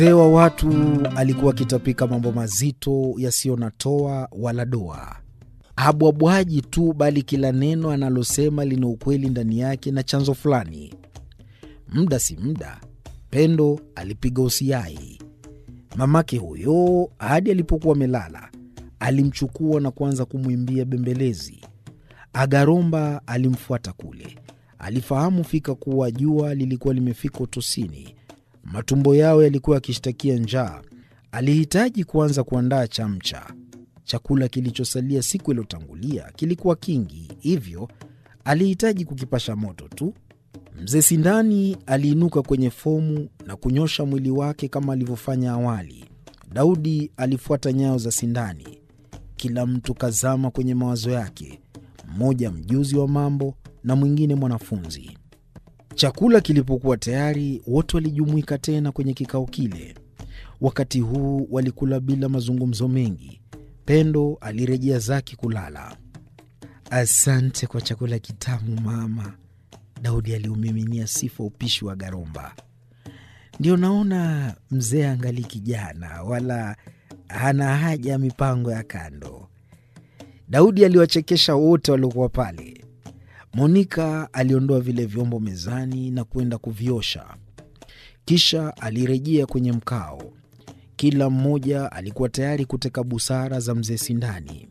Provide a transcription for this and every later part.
Mzee wa watu alikuwa akitapika mambo mazito yasiyo na toa wala doa. Habwabwaji tu, bali kila neno analosema lina ukweli ndani yake na chanzo fulani. Muda si muda, Pendo alipiga usiai. Mamake huyo hadi alipokuwa amelala alimchukua na kuanza kumwimbia bembelezi. Agaromba alimfuata kule. Alifahamu fika kuwa jua lilikuwa limefika utosini. Matumbo yao yalikuwa yakishtakia njaa. Alihitaji kuanza kuandaa chamcha. Chakula kilichosalia siku iliyotangulia kilikuwa kingi, hivyo alihitaji kukipasha moto tu. Mzee Sindani aliinuka kwenye fomu na kunyosha mwili wake kama alivyofanya awali. Daudi alifuata nyayo za Sindani. Kila mtu kazama kwenye mawazo yake, mmoja mjuzi wa mambo na mwingine mwanafunzi. Chakula kilipokuwa tayari, wote walijumuika tena kwenye kikao kile. Wakati huu walikula bila mazungumzo mengi. Pendo alirejea zake kulala. Asante kwa chakula kitamu mama, Daudi aliumiminia sifa upishi wa Garomba. Ndio naona mzee angali kijana, wala hana haja ya mipango ya kando. Daudi aliwachekesha wote waliokuwa pale. Monika aliondoa vile vyombo mezani na kwenda kuviosha, kisha alirejea kwenye mkao. Kila mmoja alikuwa tayari kuteka busara za mzee Sindani.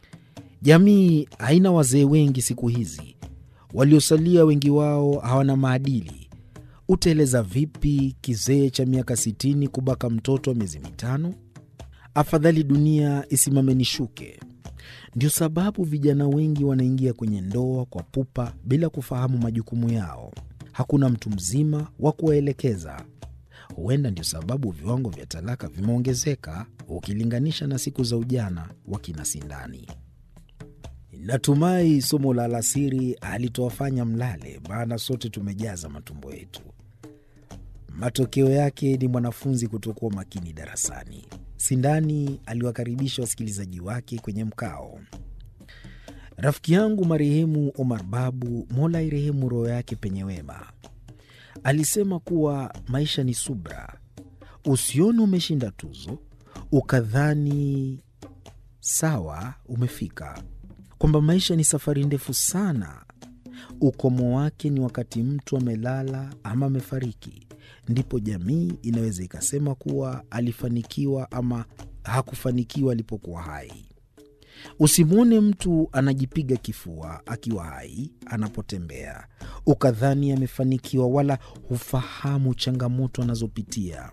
Jamii haina wazee wengi siku hizi, waliosalia wengi wao hawana maadili. Utaeleza vipi kizee cha miaka sitini kubaka mtoto wa miezi mitano? Afadhali dunia isimame nishuke. Ndio sababu vijana wengi wanaingia kwenye ndoa kwa pupa bila kufahamu majukumu yao. Hakuna mtu mzima wa kuwaelekeza. Huenda ndio sababu viwango vya talaka vimeongezeka ukilinganisha na siku za ujana wa kina Sindani. Natumai somo la alasiri halitowafanya mlale, maana sote tumejaza matumbo yetu. Matokeo yake ni mwanafunzi kutokuwa makini darasani. Sindani aliwakaribisha wasikilizaji wake kwenye mkao. Rafiki yangu marehemu Omar Babu, Mola irehemu roho yake penye wema, alisema kuwa maisha ni subra. Usione umeshinda tuzo ukadhani sawa umefika, kwamba maisha ni safari ndefu sana. Ukomo wake ni wakati mtu amelala ama amefariki, ndipo jamii inaweza ikasema kuwa alifanikiwa ama hakufanikiwa alipokuwa hai. Usimwone mtu anajipiga kifua akiwa hai anapotembea ukadhani amefanikiwa, wala hufahamu changamoto anazopitia.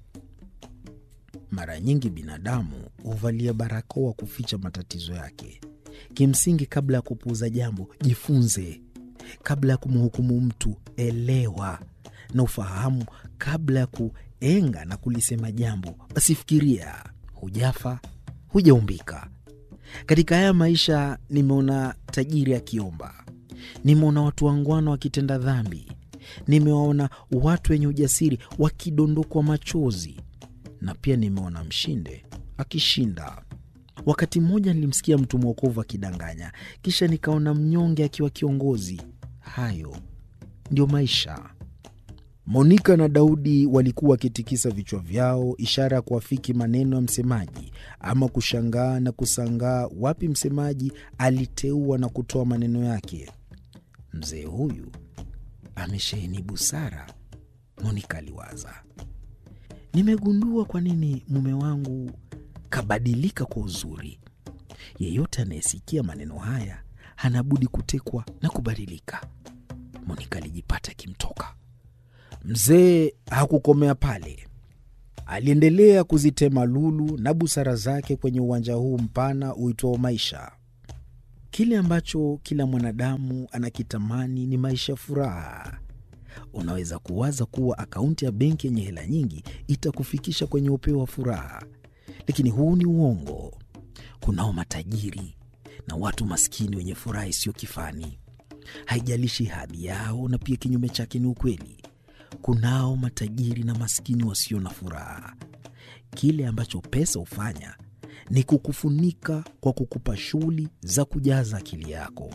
Mara nyingi binadamu huvalia barakoa kuficha matatizo yake. Kimsingi, kabla ya kupuuza jambo, jifunze. Kabla ya kumhukumu mtu, elewa na ufahamu. Kabla ya kuenga na kulisema jambo, basi fikiria. Hujafa, hujaumbika. Katika haya maisha nimeona tajiri akiomba, nimeona watu wangwana wakitenda dhambi, nimewaona watu wenye ujasiri wakidondokwa machozi, na pia nimeona mshinde akishinda. Wakati mmoja nilimsikia mtu mwokovu akidanganya, kisha nikaona mnyonge akiwa kiongozi. Hayo ndio maisha. Monika na Daudi walikuwa wakitikisa vichwa vyao, ishara ya kuafiki maneno ya msemaji, ama kushangaa na kusangaa wapi msemaji aliteua na kutoa maneno yake. Mzee huyu amesheheni busara, Monika aliwaza. Nimegundua kwa nini mume wangu kabadilika kwa uzuri. Yeyote anayesikia maneno haya hana budi kutekwa na kubadilika. Monika alijipata akimtoka. Mzee hakukomea pale, aliendelea kuzitema lulu na busara zake kwenye uwanja huu mpana uitwao maisha. Kile ambacho kila mwanadamu anakitamani ni maisha ya furaha. Unaweza kuwaza kuwa akaunti ya benki yenye hela nyingi itakufikisha kwenye upeo wa furaha, lakini huu ni uongo. Kunao matajiri na watu maskini wenye furaha isiyo kifani, haijalishi hadhi yao, na pia kinyume chake ni ukweli. Kunao matajiri na maskini wasio na furaha. Kile ambacho pesa hufanya ni kukufunika kwa kukupa shughuli za kujaza akili yako.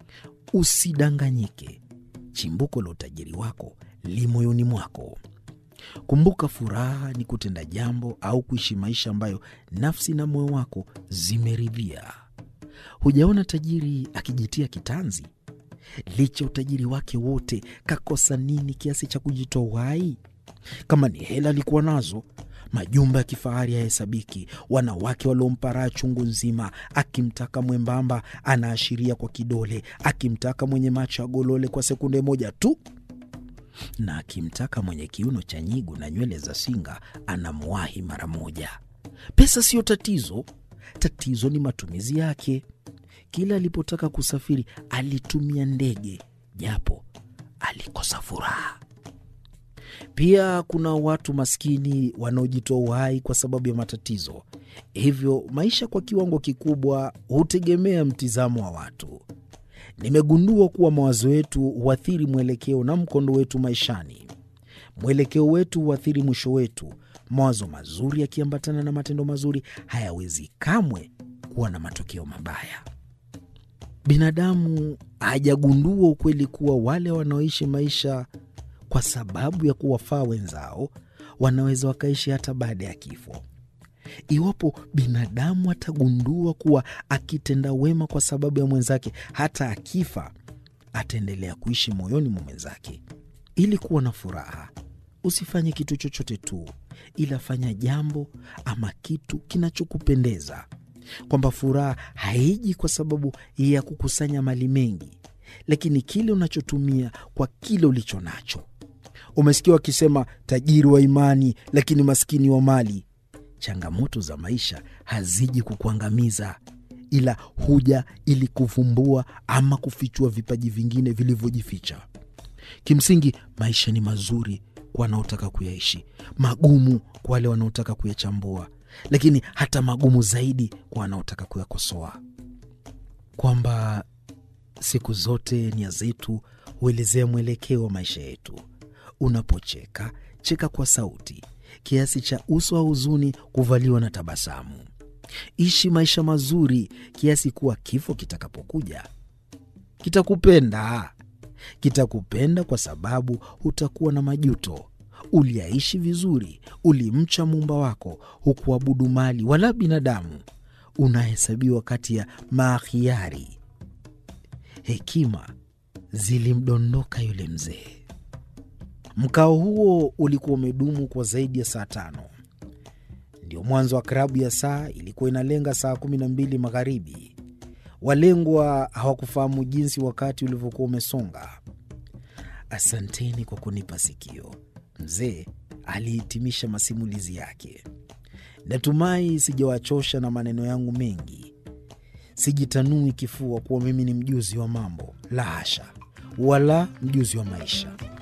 Usidanganyike, chimbuko la utajiri wako li moyoni mwako. Kumbuka, furaha ni kutenda jambo au kuishi maisha ambayo nafsi na moyo wako zimeridhia. Hujaona tajiri akijitia kitanzi? Licha utajiri wake wote, kakosa nini kiasi cha kujitoa uhai? Kama ni hela alikuwa nazo, majumba ya kifahari hayahesabiki, wanawake waliompa raha chungu nzima. Akimtaka mwembamba anaashiria kwa kidole, akimtaka mwenye macho ya golole kwa sekunde moja tu, na akimtaka mwenye kiuno cha nyigu na nywele za singa anamwahi mara moja. Pesa siyo tatizo, tatizo ni matumizi yake. Kila alipotaka kusafiri alitumia ndege, japo alikosa furaha. Pia kuna watu maskini wanaojitoa uhai kwa sababu ya matatizo. Hivyo maisha kwa kiwango kikubwa hutegemea mtizamo wa watu. Nimegundua kuwa mawazo yetu huathiri mwelekeo na mkondo wetu maishani. Mwelekeo wetu huathiri mwisho wetu. Mawazo mazuri yakiambatana na matendo mazuri hayawezi kamwe kuwa na matokeo mabaya. Binadamu hajagundua ukweli kuwa wale wanaoishi maisha kwa sababu ya kuwafaa wenzao wanaweza wakaishi hata baada ya kifo. Iwapo binadamu atagundua kuwa akitenda wema kwa sababu ya mwenzake, hata akifa ataendelea kuishi moyoni mwa mwenzake. Ili kuwa na furaha, usifanye kitu chochote tu, ila fanya jambo ama kitu kinachokupendeza, kwamba furaha haiji kwa sababu ya kukusanya mali mengi, lakini kile unachotumia kwa kile ulicho nacho. Umesikia wakisema tajiri wa imani, lakini maskini wa mali. Changamoto za maisha haziji kukuangamiza, ila huja ili kuvumbua ama kufichua vipaji vingine vilivyojificha. Kimsingi, maisha ni mazuri kwa wanaotaka kuyaishi, magumu kwa wale wanaotaka kuyachambua, lakini hata magumu zaidi kwa wanaotaka kuyakosoa. Kwamba siku zote nia zetu huelezea mwelekeo wa maisha yetu. Unapocheka, cheka kwa sauti kiasi cha uso wa huzuni kuvaliwa na tabasamu. Ishi maisha mazuri kiasi kuwa kifo kitakapokuja kitakupenda. Kitakupenda kwa sababu hutakuwa na majuto. Uliaishi vizuri, ulimcha muumba wako, hukuabudu mali wala binadamu. Unahesabiwa kati ya maakhiari. Hekima zilimdondoka yule mzee. Mkao huo ulikuwa umedumu kwa zaidi ya saa tano. Ndio mwanzo wa klabu ya saa ilikuwa inalenga saa kumi na mbili magharibi. Walengwa hawakufahamu jinsi wakati ulivyokuwa umesonga. Asanteni kwa kunipa sikio, mzee alihitimisha masimulizi yake. Natumai sijawachosha na maneno yangu mengi. Sijitanui kifua kuwa mimi ni mjuzi wa mambo, la hasha, wala mjuzi wa maisha.